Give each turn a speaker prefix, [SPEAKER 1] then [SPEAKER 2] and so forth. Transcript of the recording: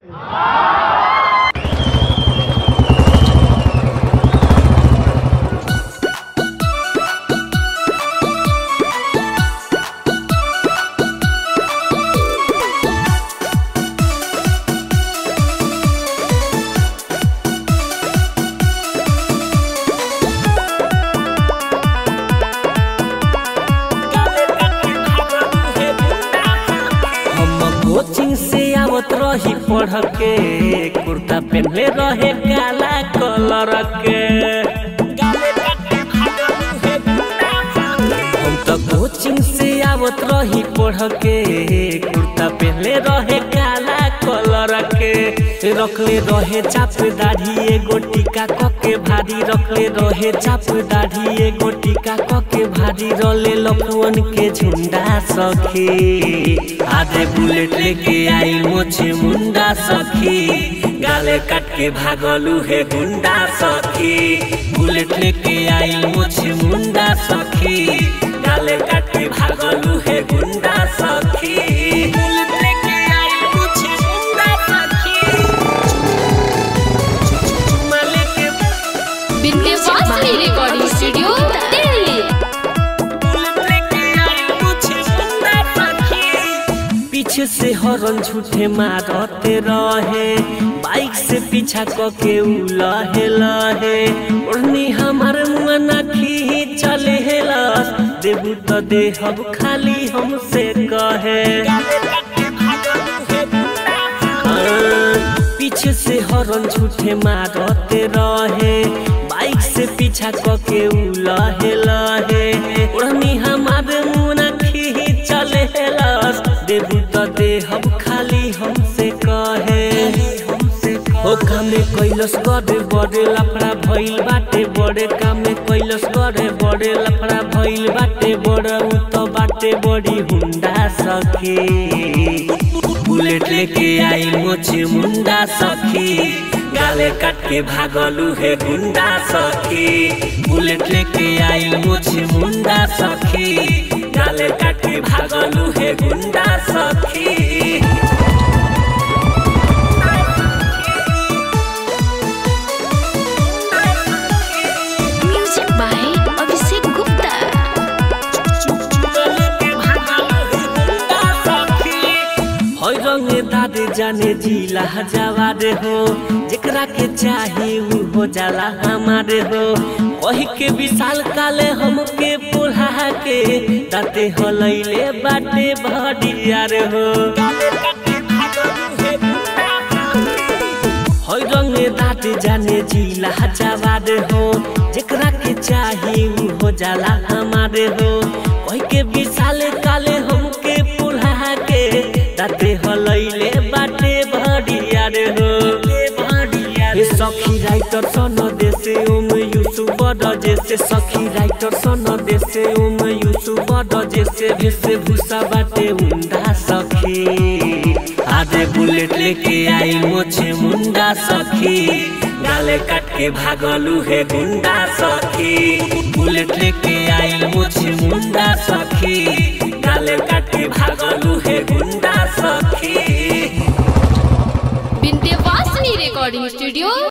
[SPEAKER 1] रही पढ़ के कुर्ता पहनले रहे काला कलर के हम तो कोचिंग से आवत रही पढ़ के कुर्ता पहनले रहे काला कलर के रखले रहे चाप दाढ़ी एगो टीका कके भारी रखले रहे चाप दाढ़ी एगो टीका कके भारी रले लखवन के झुंडा सखी आधे बुलेट लेके आई मोछे मुंडा सखी गाले काट के भागलू है गुंडा सखी बुलेट लेके आई मोछे मुंडा सखी गाले काट के भागलू है गुंडा सखी बुलेट लेके आई मोछे मुंडा सखी चुम्मा लेके
[SPEAKER 2] विद्यावासिनी रिकॉर्डिंग स्टूडियो दिल्ली
[SPEAKER 1] पीछे से हॉर्न झूठे मारते रहे बाइक से पीछा कके उ लहे लहे ओढ़नी हमार मुआना खी चले हेलस देबू तो देहब खाली हमसे कहे पीछे से हॉर्न झूठे मारते रहे बाइक से पीछा कके उ लहे लहे ओढ़नी हमार मुना खी चले हेलस देबू तो देहब खाली हमसे कहे ओ कामे कैलस करे बड़े लफड़ा भइल बाटे बड़े कामे कैलस करे बड़े लफड़ा भइल बाटे बड़ा उ तो बाटे बड़ी हुंडा सखी बुलेट लेके आई मोछे मुंडा सखी गाले काट के भागलू है गुंडा सखी बुलेट लेके आई मोछे मुंडा सखी गाले काट के भागलू है गुंडा सखी
[SPEAKER 2] म्यूजिक बाय अभिषेक गुप्ता
[SPEAKER 1] हई रंगे दादे जाने जिला जवारे हो जेकरा के चाहे उ हो जाला हमारे हो वही के विशाल काले हमके पुल्हा के दाते हलैले बाटे भडियार हो हई रंगे दाते जाने जिला जवारे हो जेकरा के चाहे उ हो जाला हमारे हो वही के विशाल काले हमके पुल्हा के दाते हलैले बाटे भडियार हो हे सखी राइटर सन देसे ओम यूसुफ बड़ जैसे सखी राइटर सन देसे ओम यूसुफ बड़ जैसे भेसे भूसा बाटे उंडा सखी आधे बुलेट लेके आई मोछे मुंडा सखी गाले काट के भागलू है गुंडा सखी बुलेट लेके आई मोछे मुंडा सखी गाले काट के भागलू है गुंडा सखी
[SPEAKER 2] विद्यावासिनी रिकॉर्डिंग स्टूडियो